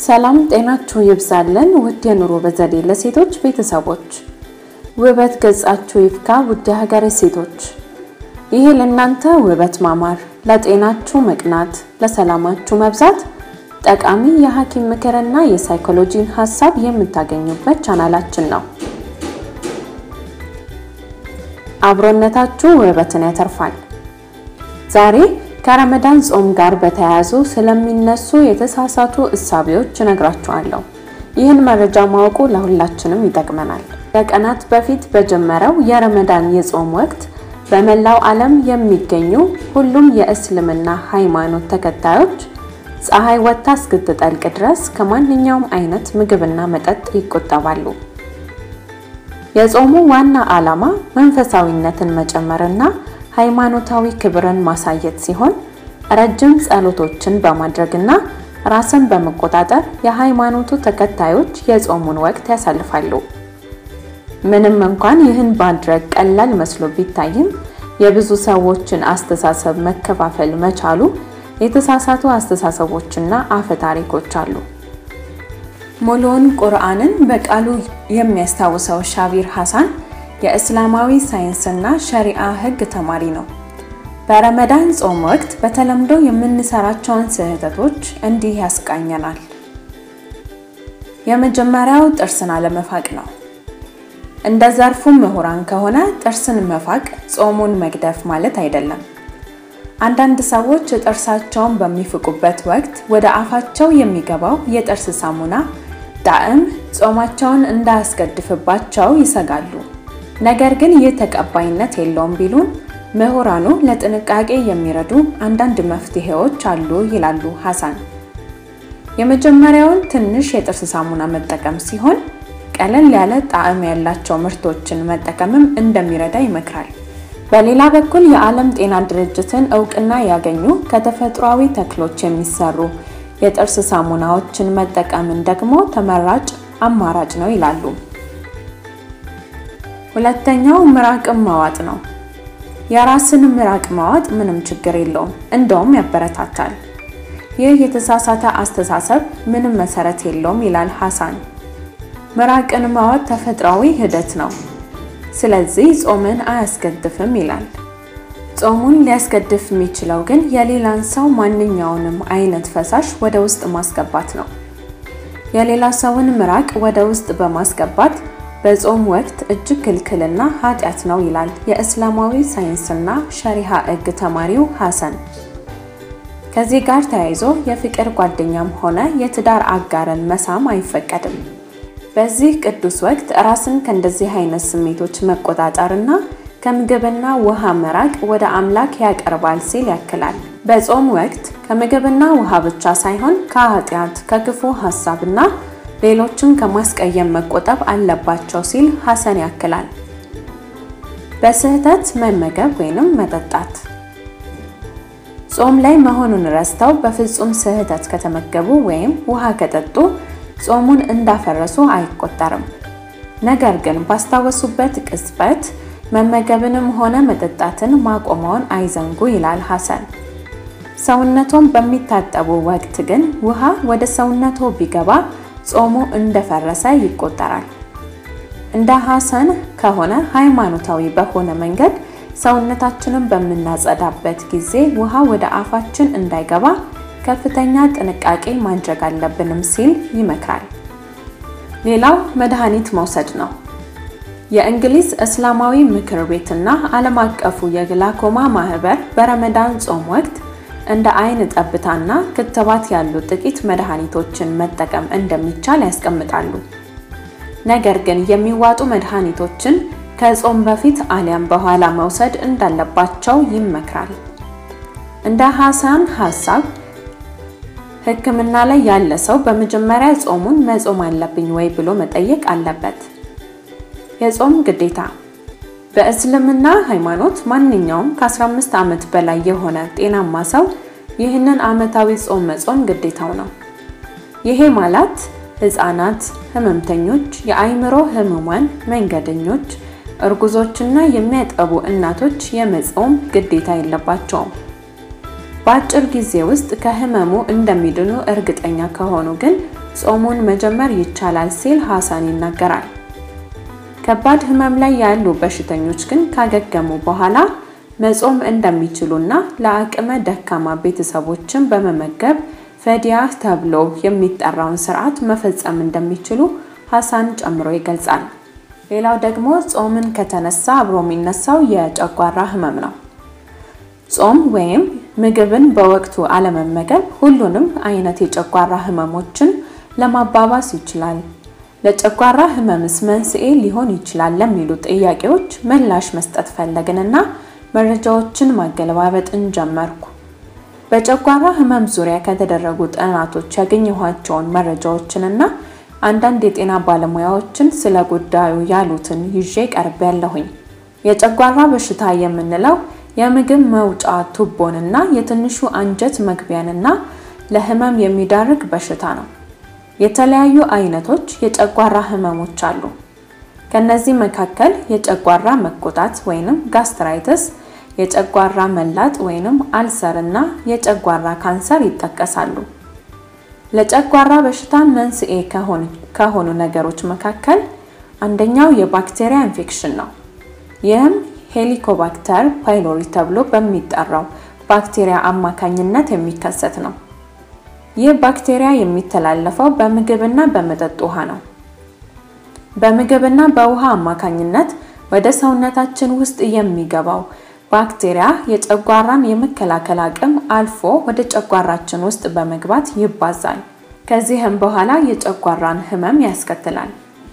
ሰላም ጤናችሁ ይብዛልን ውድ የኑሮ በዘዴ ለሴቶች ቤተሰቦች፣ ውበት ገጻችሁ ይፍካ ውድ የሀገሬ ሴቶች። ይሄ ለእናንተ ውበት ማማር፣ ለጤናችሁ መቅናት፣ ለሰላማችሁ መብዛት ጠቃሚ የሐኪም ምክርና የሳይኮሎጂን ሀሳብ የምታገኙበት ቻናላችን ነው። አብሮነታችሁ ውበትን ያተርፋል። ዛሬ ከረመዳን ጾም ጋር በተያያዙ ስለሚነሱ የተሳሳቱ እሳቤዎች እነግራችኋለሁ። ይህን መረጃ ማወቁ ለሁላችንም ይጠቅመናል። ከቀናት በፊት በጀመረው የረመዳን የጾም ወቅት በመላው ዓለም የሚገኙ ሁሉም የእስልምና ሃይማኖት ተከታዮች ፀሐይ ወጥታ እስክትጠልቅ ድረስ ከማንኛውም አይነት ምግብና መጠጥ ይቆጠባሉ። የጾሙ ዋና ዓላማ መንፈሳዊነትን መጨመርና ሃይማኖታዊ ክብርን ማሳየት ሲሆን ረጅም ጸሎቶችን በማድረግና ራስን በመቆጣጠር የሃይማኖቱ ተከታዮች የጾሙን ወቅት ያሳልፋሉ። ምንም እንኳን ይህን ማድረግ ቀላል መስሎ ቢታይም የብዙ ሰዎችን አስተሳሰብ መከፋፈል መቻሉ የተሳሳቱ አስተሳሰቦችና አፈ ታሪኮች አሉ። ሙሉውን ቁርአንን በቃሉ የሚያስታውሰው ሻቢር ሐሳን የእስላማዊ ሳይንስና ሸሪዓ ሕግ ተማሪ ነው። በረመዳን ጾም ወቅት በተለምዶ የምንሰራቸውን ስህተቶች እንዲህ ያስቃኘናል። የመጀመሪያው ጥርስን አለመፋቅ ነው። እንደ ዘርፉ ምሁራን ከሆነ ጥርስን መፋቅ ጾሙን መግደፍ ማለት አይደለም። አንዳንድ ሰዎች ጥርሳቸውን በሚፍቁበት ወቅት ወደ አፋቸው የሚገባው የጥርስ ሳሙና ጣዕም ጾማቸውን እንዳያስገድፍባቸው ይሰጋሉ። ነገር ግን ይህ ተቀባይነት የለውም ቢሉን ምሁራኑ ለጥንቃቄ የሚረዱ አንዳንድ መፍትሄዎች አሉ ይላሉ ሐሳን። የመጀመሪያውን ትንሽ የጥርስ ሳሙና መጠቀም ሲሆን ቀለል ያለ ጣዕም ያላቸው ምርቶችን መጠቀምም እንደሚረዳ ይመክራል። በሌላ በኩል የዓለም ጤና ድርጅትን እውቅና ያገኙ ከተፈጥሯዊ ተክሎች የሚሰሩ የጥርስ ሳሙናዎችን መጠቀምን ደግሞ ተመራጭ አማራጭ ነው ይላሉ። ሁለተኛው ምራቅን ማዋጥ ነው። የራስን ምራቅ ማዋጥ ምንም ችግር የለውም፣ እንደውም ያበረታታል። ይህ የተሳሳተ አስተሳሰብ ምንም መሰረት የለውም ይላል ሐሳን። ምራቅን ማዋጥ ተፈጥሯዊ ሂደት ነው፣ ስለዚህ ጾምን አያስገድፍም ይላል። ጾሙን ሊያስገድፍ የሚችለው ግን የሌላን ሰው ማንኛውንም አይነት ፈሳሽ ወደ ውስጥ ማስገባት ነው። የሌላ ሰውን ምራቅ ወደ ውስጥ በማስገባት በጾም ወቅት እጅግ ክልክልና ኃጢአት ነው ይላል የእስላማዊ ሳይንስና ሸሪሃ ሕግ ተማሪው ሐሰን። ከዚህ ጋር ተያይዞ የፍቅር ጓደኛም ሆነ የትዳር አጋርን መሳም አይፈቀድም። በዚህ ቅዱስ ወቅት ራስን ከእንደዚህ አይነት ስሜቶች መቆጣጠርና ከምግብና ውሃ መራቅ ወደ አምላክ ያቀርባል ሲል ያክላል። በጾም ወቅት ከምግብና ውሃ ብቻ ሳይሆን ከኃጢአት ከክፉ ሀሳብና ሌሎችን ከማስቀየም መቆጠብ አለባቸው ሲል ሐሰን ያክላል። በስህተት መመገብ ወይንም መጠጣት ጾም ላይ መሆኑን ረስተው በፍጹም ስህተት ከተመገቡ ወይም ውሃ ከጠጡ ጾሙን እንዳፈረሱ አይቆጠርም። ነገር ግን ባስታወሱበት ቅጽበት መመገብንም ሆነ መጠጣትን ማቆመውን አይዘንጉ ይላል ሐሰን። ሰውነቶን በሚታጠቡ ወቅት ግን ውሃ ወደ ሰውነቶ ቢገባ ጾሙ እንደፈረሰ ይቆጠራል። እንደ ሐሰን ከሆነ ሃይማኖታዊ በሆነ መንገድ ሰውነታችንን በምናጸዳበት ጊዜ ውሃ ወደ አፋችን እንዳይገባ ከፍተኛ ጥንቃቄ ማድረግ አለብንም ሲል ይመክራል። ሌላው መድኃኒት መውሰድ ነው። የእንግሊዝ እስላማዊ ምክር ቤትና ዓለም አቀፉ የግላኮማ ማህበር በረመዳን ጾም ወቅት እንደ አይን ጠብታና ክትባት ያሉ ጥቂት መድኃኒቶችን መጠቀም እንደሚቻል ያስቀምጣሉ። ነገር ግን የሚዋጡ መድኃኒቶችን ከጾም በፊት አሊያም በኋላ መውሰድ እንዳለባቸው ይመክራል። እንደ ሐሳን ሐሳብ ሕክምና ላይ ያለ ሰው በመጀመሪያ ጾሙን መጾም አለብኝ ወይ ብሎ መጠየቅ አለበት። የጾም ግዴታ በእስልምና ሃይማኖት ማንኛውም ከ15 ዓመት በላይ የሆነ ጤናማ ሰው ይህንን ዓመታዊ ጾም መጾም ግዴታው ነው። ይሄ ማለት ሕፃናት፣ ህመምተኞች፣ የአእምሮ ህሙማን፣ መንገደኞች፣ እርጉዞችና የሚያጠቡ እናቶች የመጾም ግዴታ የለባቸውም። በአጭር ጊዜ ውስጥ ከህመሙ እንደሚድኑ እርግጠኛ ከሆኑ ግን ጾሙን መጀመር ይቻላል ሲል ሐሰን ይናገራል። ከባድ ህመም ላይ ያሉ በሽተኞች ግን ካገገሙ በኋላ መጾም እንደሚችሉና ለአቅመ ደካማ ቤተሰቦችን በመመገብ ፈዲያ ተብሎ የሚጠራውን ስርዓት መፈጸም እንደሚችሉ ሐሰን ጨምሮ ይገልጻል። ሌላው ደግሞ ጾምን ከተነሳ አብሮ የሚነሳው የጨጓራ ህመም ነው። ጾም ወይም ምግብን በወቅቱ አለመመገብ ሁሉንም አይነት የጨጓራ ህመሞችን ለማባባስ ይችላል። ለጨጓራ ህመምስ መንስኤ ሊሆን ይችላል ለሚሉ ጥያቄዎች ምላሽ መስጠት ፈለግንና መረጃዎችን ማገለባበጥን ጀመርኩ። በጨጓራ ህመም ዙሪያ ከተደረጉ ጥናቶች ያገኘኋቸውን መረጃዎችንና አንዳንድ የጤና ባለሙያዎችን ስለ ጉዳዩ ያሉትን ይዤ ቀርብ ያለሁኝ። የጨጓራ በሽታ የምንለው የምግብ መውጫ ቱቦንና የትንሹ አንጀት መግቢያንና ለህመም የሚዳርግ በሽታ ነው። የተለያዩ አይነቶች የጨጓራ ህመሞች አሉ። ከነዚህ መካከል የጨጓራ መቆጣት ወይንም ጋስትራይተስ፣ የጨጓራ መላጥ ወይንም አልሰር እና የጨጓራ ካንሰር ይጠቀሳሉ። ለጨጓራ በሽታ መንስኤ ከሆኑ ነገሮች መካከል አንደኛው የባክቴሪያ ኢንፌክሽን ነው። ይህም ሄሊኮባክተር ፓይሎሪ ተብሎ በሚጠራው ባክቴሪያ አማካኝነት የሚከሰት ነው። ይህ ባክቴሪያ የሚተላለፈው በምግብና በመጠጥ ውሃ ነው። በምግብና በውሃ አማካኝነት ወደ ሰውነታችን ውስጥ የሚገባው ባክቴሪያ የጨጓራን የመከላከል አቅም አልፎ ወደ ጨጓራችን ውስጥ በመግባት ይባዛል። ከዚህም በኋላ የጨጓራን ህመም ያስከትላል።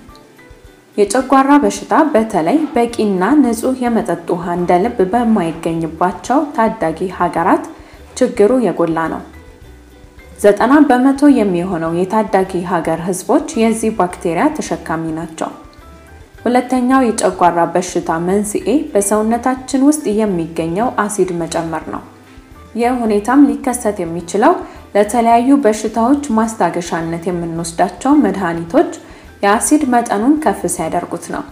የጨጓራ በሽታ በተለይ በቂና ንጹህ የመጠጥ ውሃ እንደ ልብ በማይገኝባቸው ታዳጊ ሀገራት ችግሩ የጎላ ነው። ዘጠና በመቶ የሚሆነው የታዳጊ ሀገር ህዝቦች የዚህ ባክቴሪያ ተሸካሚ ናቸው። ሁለተኛው የጨጓራ በሽታ መንስኤ በሰውነታችን ውስጥ የሚገኘው አሲድ መጨመር ነው። ይህ ሁኔታም ሊከሰት የሚችለው ለተለያዩ በሽታዎች ማስታገሻነት የምንወስዳቸው መድኃኒቶች የአሲድ መጠኑን ከፍ ሲያደርጉት ነው።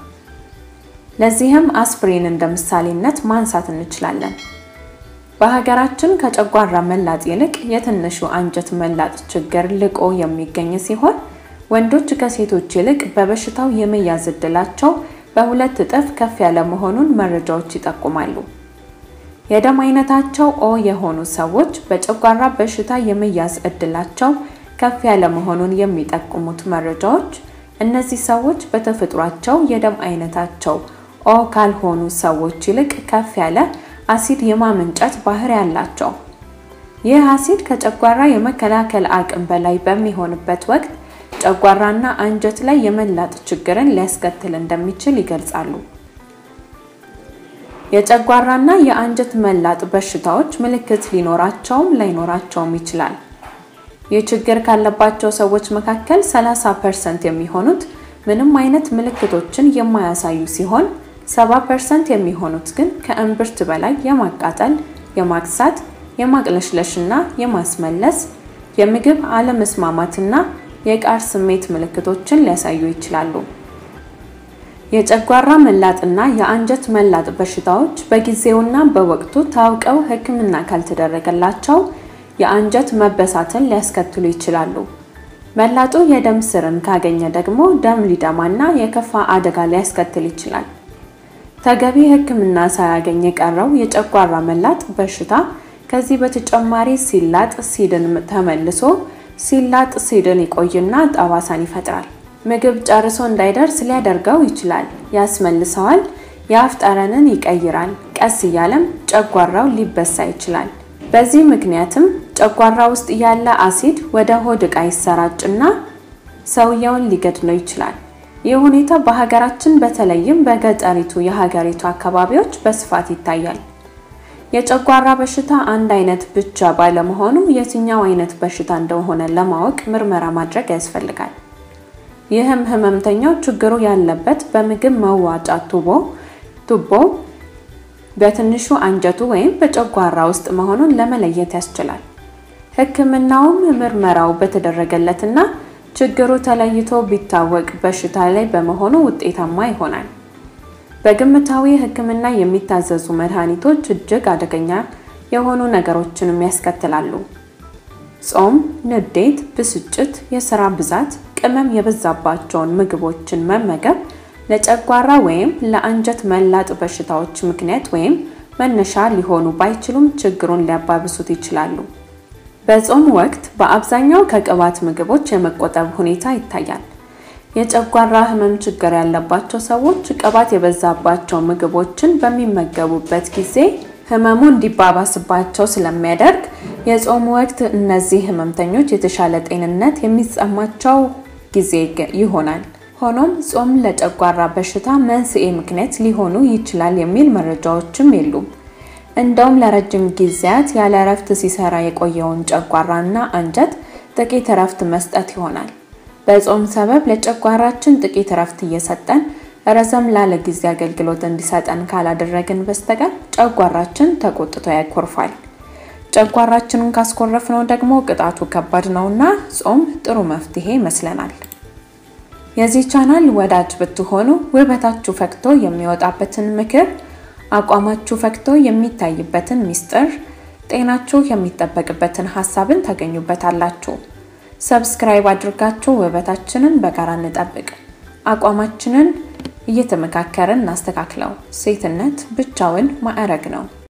ለዚህም አስፕሪን እንደ ምሳሌነት ማንሳት እንችላለን። በሀገራችን ከጨጓራ መላጥ ይልቅ የትንሹ አንጀት መላጥ ችግር ልቆ የሚገኝ ሲሆን ወንዶች ከሴቶች ይልቅ በበሽታው የመያዝ ዕድላቸው በሁለት እጥፍ ከፍ ያለ መሆኑን መረጃዎች ይጠቁማሉ። የደም አይነታቸው ኦ የሆኑ ሰዎች በጨጓራ በሽታ የመያዝ ዕድላቸው ከፍ ያለ መሆኑን የሚጠቁሙት መረጃዎች እነዚህ ሰዎች በተፈጥሯቸው የደም አይነታቸው ኦ ካልሆኑ ሰዎች ይልቅ ከፍ ያለ አሲድ የማመንጨት ባህሪ ያላቸው። ይህ አሲድ ከጨጓራ የመከላከል አቅም በላይ በሚሆንበት ወቅት ጨጓራና አንጀት ላይ የመላጥ ችግርን ሊያስከትል እንደሚችል ይገልጻሉ። የጨጓራና የአንጀት መላጥ በሽታዎች ምልክት ሊኖራቸውም ላይኖራቸውም ይችላል። ይህ ችግር ካለባቸው ሰዎች መካከል 30% የሚሆኑት ምንም አይነት ምልክቶችን የማያሳዩ ሲሆን 70% የሚሆኑት ግን ከእምብርት በላይ የማቃጠል፣ የማክሳት፣ የማቅለሽለሽና የማስመለስ የምግብ አለመስማማትና የቃር ስሜት ምልክቶችን ሊያሳዩ ይችላሉ። የጨጓራ መላጥና የአንጀት መላጥ በሽታዎች በጊዜውና በወቅቱ ታውቀው ሕክምና ካልተደረገላቸው የአንጀት መበሳትን ሊያስከትሉ ይችላሉ። መላጡ የደም ስርን ካገኘ ደግሞ ደም ሊደማና የከፋ አደጋ ሊያስከትል ይችላል። ተገቢ ሕክምና ሳያገኝ የቀረው የጨጓራ መላጥ በሽታ ከዚህ በተጨማሪ ሲላጥ ሲድን ተመልሶ ሲላጥ ሲድን ይቆይና ጠባሳን ይፈጥራል። ምግብ ጨርሶ እንዳይደርስ ሊያደርገው ይችላል፣ ያስመልሰዋል፣ የአፍ ጠረንን ይቀይራል። ቀስ እያለም ጨጓራው ሊበሳ ይችላል። በዚህ ምክንያትም ጨጓራ ውስጥ ያለ አሲድ ወደ ሆድ ዕቃ ይሰራጭና ሰውየውን ሊገድለው ይችላል። ይህ ሁኔታ በሀገራችን በተለይም በገጠሪቱ የሀገሪቱ አካባቢዎች በስፋት ይታያል። የጨጓራ በሽታ አንድ አይነት ብቻ ባለመሆኑ የትኛው አይነት በሽታ እንደሆነ ለማወቅ ምርመራ ማድረግ ያስፈልጋል። ይህም ህመምተኛው ችግሩ ያለበት በምግብ መዋጫ ቱቦ ቱቦ በትንሹ አንጀቱ ወይም በጨጓራ ውስጥ መሆኑን ለመለየት ያስችላል። ሕክምናውም ምርመራው በተደረገለትና ችግሩ ተለይቶ ቢታወቅ በሽታ ላይ በመሆኑ ውጤታማ ይሆናል። በግምታዊ ሕክምና የሚታዘዙ መድኃኒቶች እጅግ አደገኛ የሆኑ ነገሮችንም ያስከትላሉ። ጾም ንዴት፣ ብስጭት፣ የስራ ብዛት፣ ቅመም የበዛባቸውን ምግቦችን መመገብ ለጨጓራ ወይም ለአንጀት መላጥ በሽታዎች ምክንያት ወይም መነሻ ሊሆኑ ባይችሉም ችግሩን ሊያባብሱት ይችላሉ። በጾም ወቅት በአብዛኛው ከቅባት ምግቦች የመቆጠብ ሁኔታ ይታያል። የጨጓራ ህመም ችግር ያለባቸው ሰዎች ቅባት የበዛባቸው ምግቦችን በሚመገቡበት ጊዜ ህመሙ እንዲባባስባቸው ስለሚያደርግ የጾም ወቅት እነዚህ ህመምተኞች የተሻለ ጤንነት የሚሰማቸው ጊዜ ይሆናል። ሆኖም ጾም ለጨጓራ በሽታ መንስኤ ምክንያት ሊሆኑ ይችላል የሚል መረጃዎችም የሉም። እንደውም ለረጅም ጊዜያት ያለ እረፍት ሲሰራ የቆየውን ጨጓራና አንጀት ጥቂት እረፍት መስጠት ይሆናል። በጾም ሰበብ ለጨጓራችን ጥቂት እረፍት እየሰጠን ረዘም ላለ ጊዜ አገልግሎት እንዲሰጠን ካላደረግን በስተቀር ጨጓራችን ተቆጥቶ ያኮርፋል። ጨጓራችንን ካስኮረፍነው ደግሞ ቅጣቱ ከባድ ነውና ጾም ጥሩ መፍትሄ ይመስለናል። የዚህ ቻናል ወዳጅ ብትሆኑ ውበታችሁ ፈክቶ የሚወጣበትን ምክር፣ አቋማችሁ ፈክቶ የሚታይበትን ሚስጥር፣ ጤናችሁ የሚጠበቅበትን ሀሳብን ታገኙበታላችሁ። ሰብስክራይብ አድርጋችሁ ውበታችንን በጋራ እንጠብቅ። አቋማችንን እየተመካከርን እናስተካክለው። ሴትነት ብቻውን ማዕረግ ነው።